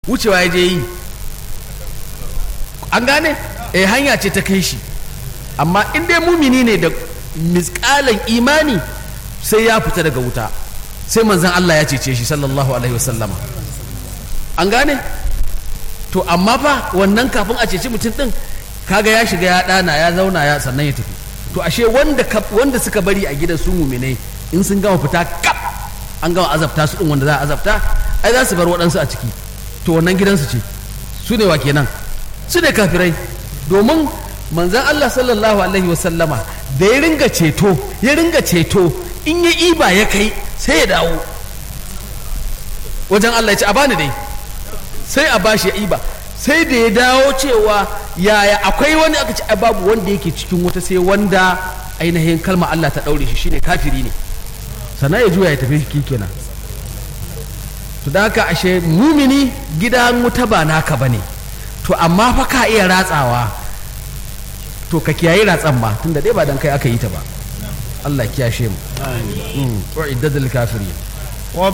wucewa ya je yi an gane eh hanya ce ta kai shi amma in dai mumini ne da misƙalan imani sai ya fita daga wuta sai manzan Allah ya cece shi sallallahu alaihi wasallama an gane to amma fa wannan kafin a ceci mutum din kaga ya shiga ya dana ya zauna ya sannan ya tafi to ashe wanda wanda suka bari a gidan su muminai in sun gama fita kap an gama azabta su din wanda za a azabta ai za su bar waɗansu a ciki to wannan gidansu ce su ne wa kenan su ne kafirai domin manzan Allah sallallahu alaihi wasallama da ya ringa ceto ya ringa ceto in ya iba ya kai sai ya dawo wajen Allah ya ce a bani dai sai a bashi ya iba sai da ya dawo cewa yaya akwai wani aka ce babu wanda yake cikin wata sai wanda ainihin kalma Allah ta daure shi shine kafiri ne sannan ya juya ya tafi shi kenan to da haka ashe mumini gidan wuta ba naka bane to amma fa ka iya ratsawa to ka kiyayi ratsan ba tunda dai ba dan kai aka yi ta ba Allah kiyashe mu amin wa iddadul kafirin